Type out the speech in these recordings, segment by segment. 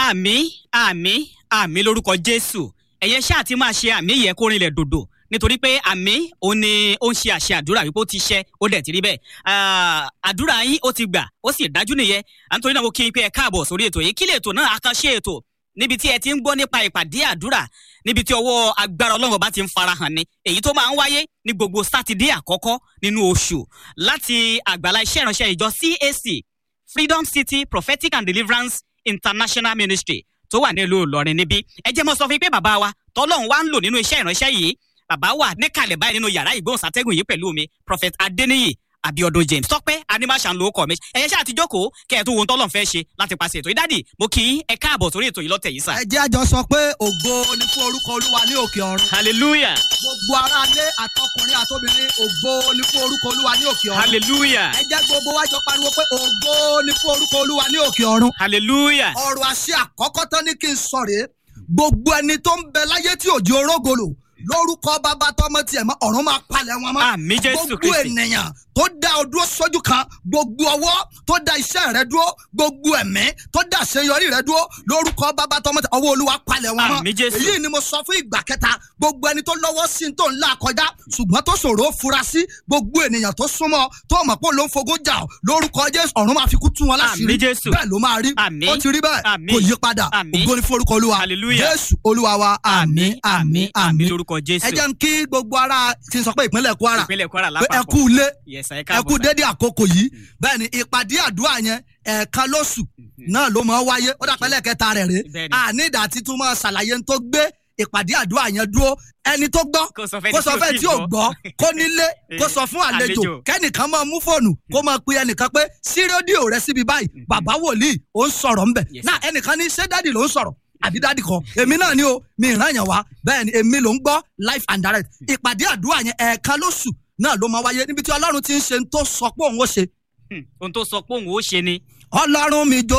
àmì àmì àmì lórúkọ jésù ẹ̀yẹ ṣáà ti máa ṣe àmì yẹ kó rinlẹ̀ dòdò nítorí pé àmì òun ni ó ń ṣe àṣẹ àdúrà wípé ó ti ṣẹ ó dẹ̀ ti rí bẹ́ẹ̀ Ah, àdúrà yín ó ti gbà ó sì dájú nìyẹn à ń torí náà mo kí n pé ẹ káàbọ̀ sórí ètò yìí kí lè ètò náà àkànṣe ètò níbi tí ẹ ti ń gbọ́ nípa ìpàdé àdúrà níbi tí ọwọ́ agbára ọlọ́run bá ti ń farahàn ni èyí tó máa ń wáyé ní gbogbo sátidé àkọ́kọ́ nínú oṣù láti àgbàlá iṣẹ́ ìránṣẹ́ ìjọ CAC Freedom City Prophetic and Deliverance International Ministry tó wà nílùú Ìlọrin níbí ẹ jẹ́ mọ́ sọ fún yín pé bàbá wa tọ́lọ́run wá ń lò nínú iṣẹ́ ìránṣẹ́ yìí bàbá wà níkàlẹ̀ báyìí nínú yàrá ìgbóhùnsátẹ́gùn yìí pẹ̀lú mi Prophet Adeniyi Abiodun James tọ́pẹ́ animation ló kọ mi ẹ̀yẹ ṣáà ti jókòó kẹ́ ẹ̀ tó wo ohun tọ́lọ́run fẹ́ ṣe láti pàṣẹ ètò ìdádì mo kí yín ẹ káàbọ̀ sórí ètò yìí lọ́tẹ̀ yìí sà. ẹ jẹ́ àjọ sọ pé ògo ni fún orúkọ olúwa ní òkè ọ̀run. hallelujah gbogbo aráalé àtọkùnrin àtobìnrin ògo ni fún orúkọ olúwa ní òkè ọ̀run. hallelujah ẹ jẹ́ gbogbo wa jọ pariwo pé ògo ni fún orúkọ olúwa ní òkè ọ̀run. hallelujah ọ̀rọ̀ àṣẹ àkọ́kọ́ tán ní kí n sọ rèé gbogbo ẹni tó ń bẹ láyé tí òjò orógolo lórúkọ bàbá tọmọ tiẹ̀ mọ́ ọ̀run máa palẹ̀ wọn mọ́. àmì jésù gbogbo kristi ènìyàn tó dá ọ dúró sójú kan gbogbo ọwọ́ tó dá iṣẹ́ rẹ dúró gbogbo ẹ̀mí tó dá àṣeyọrí rẹ dúró lórúkọ bàbá tọmọ tẹ ọwọ́ olúwa palẹ̀ wọn mọ́ Àmín Jésù. èyí ni mo sọ fún ìgbà kẹta gbogbo ẹni tó lọ́wọ́ sí tó ń là kọjá ṣùgbọ́n tó ṣòro ó fura sí gbogbo ènìyàn tó súnmọ́ tó mọ̀ pé ló ń fogún jà ọ́ lórúkọ jésù ọ̀run máa fi kú tú wọn láṣìírí Àmín Jésù. bẹ́ẹ̀ ló máa rí Àmín. ó ti rí bẹ́ẹ̀ Àmín. kò yí padà Àmín. ògo ni fún orúkọ olúwa Hallelujah. jésù olúwa wa àmín àmín àmín lórúkọ jésù ẹ jẹ́ ń kí gbogbo ara ti sọ pé ìpínlẹ̀ kwara ìpínlẹ̀ kwara pé ẹ lápapọ̀ kú ilé yes ẹ ẹ káàbọ̀ kú sà. dédé àkókò yìí bẹ́ẹ̀ ni ìpàdé àdúrà yẹn ẹ̀ẹ̀kan lóṣù náà ló máa ń wáyé ó dàpẹ́ lẹ́ẹ̀kẹta rẹ̀ rè Bẹ́ẹ̀ ni. àníìdá tí tún máa ṣàlàyé ń tó gbé ìpàdé àdúrà yẹn dúró ẹni tó gbọ́ kó sọ fẹ́ kó sọ fẹ́ tí ò gbọ́ kó nílé kó sọ fún àlejò Àlejò. kẹ́nìkan máa mú fóònù kó máa pe ẹnìkan pé sí rédíò rẹ síbi báyìí bàbá wòlíì ó ń sọ̀rọ̀ ńbẹ̀ Yes, náà ẹnìkan ní ṣé dádì ló ń sọ̀rọ̀ àbí dádì kan èmi náà ni o mi ìran yẹn wá bẹ́ẹ̀ ni èmi ló ń gbọ́ life and direct ìpàdé àdúrà yẹn ẹ̀ẹ̀kan lóṣù náà ló máa wáyé níbi tí ọlọ́run ti ń ṣe ń tó sọ pé òun ó ṣe Hmm, ohun tó sọ pé òun ó ṣe ni ọlọ́run mi jó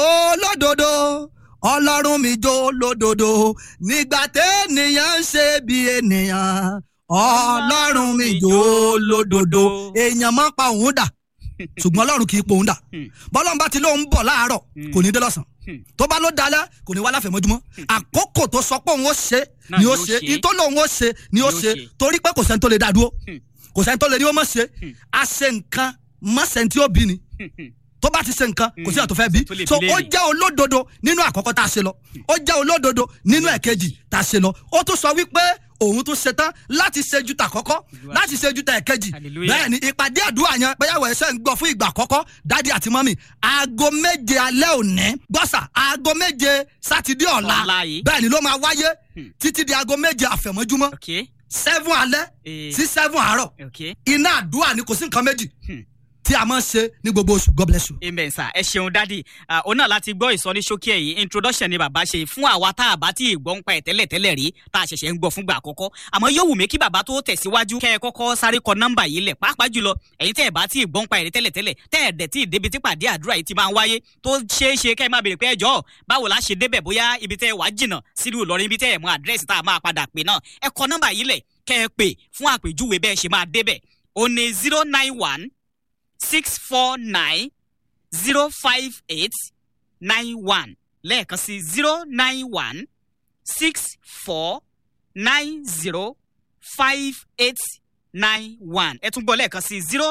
lódodo ọlọ́run mi jó lódodo nígbà tẹ́nìyàn ń ṣe bí ènìyàn ọlọ́run mi jó lódodo èèyàn máa ń pa òun dà ṣùgbọ́n ọlọ́run kì í pa òun dà Hmm. bọ́lọ́run bá ti lóun bọ̀ láàárọ̀ Hmm. kò ní dé lọ́sàn Hmm. tó bá ló dalẹ̀ kò ní wá láfẹ̀mọ́júmọ́ àkókò tó sọ pé òun ó ṣe Náà ni ni ó ó ṣe ṣe. ìtò lòun ó ṣe ni ó Ni ó ṣe ṣe. torí pé kò sẹ́ni tó lè dá dúró Hmm. kò sẹ́ni tó lè ní ó mọ̀ ṣe Hmm. a ṣe nǹkan mọ̀ sẹ́ni tí ó bí ni Hmm, hmm. tó bá ti ṣe nǹkan kò sí àtò fẹ́ bí Tó lè so bi ó léèrè. jẹ́ olódodo nínú àkọ́kọ́ tá a ṣe lọ ó jẹ́ olódodo nínú ẹ̀kejì tá a ṣe lọ ó tún sọ wípé òun tún ṣe tán láti ṣe ju tàkọ́kọ́ láti ṣe ju tẹ̀kejì Hallelujah. bẹ́ẹ̀ ni ìpàdé àdúrà yẹn bẹ́yàwó ẹ̀ṣẹ̀ ń gbọ́ fún ìgbà àkọ́kọ́ dádì àti mọ́mì aago méje alẹ́ òní gbọ́sà aago méje sátidé ọ̀la Ọ̀la yìí. bẹ́ẹ̀ ni ló máa wáyé Hmm. títí di aago méje àfẹ̀mọ́júmọ́ ok seven alẹ́ Eh. sí seven àárọ̀ ok iná àdúrà ni kò sí nǹkan méjì Hmm. tí a máa ń ṣe ní gbogbo oṣù God bless you. amen sir ẹ ṣeun dádì Ah, òun náà láti gbọ́ ìsọníṣókí ẹ̀ yìí introduction ni bàbá ṣe fún àwa tá a bá tí ì gbọ́ ń pa ẹ̀ tẹ́lẹ̀ tẹ́lẹ̀ rí tá a ṣẹ̀ṣẹ̀ ń gbọ́ fúngbà àkọ́kọ́ àmọ́ yóò wù mí kí bàbá tó tẹ̀síwájú kẹ́ ẹ kọ́kọ́ sáré kọ nọ́mbà yìí lẹ̀ pàápàá jùlọ ẹ̀yin tẹ́ ẹ̀ bá tí ì gbọ́ ń pa ẹ̀ rí tẹ́lẹ̀ tẹ́lẹ̀ tẹ́ ẹ̀ dẹ̀ tí ì débi tí pàdé àdúrà yìí ti máa ń wáyé tó ṣeé ṣe kẹ́ ẹ máa béèrè pé ẹjọ́ báwo la ṣe débẹ̀ bóyá ibi tẹ́ ẹ wá jìnnà sílùú Ìlọrin ibi tẹ́ ẹ mọ àdírẹ́sì tá a máa padà pè náà ẹ kọ nọ́mbà yìí lẹ̀ kẹ́ ẹ pè fún àpèjúwe bẹ́ẹ̀ ṣe máa débẹ̀ ó ní zero nine one six four nine zero five eight nine one lẹ́ẹ̀kan sí zero nine one six four nine zero five eight nine one ẹ tún gbọ́ lẹ́ẹ̀kan sí zero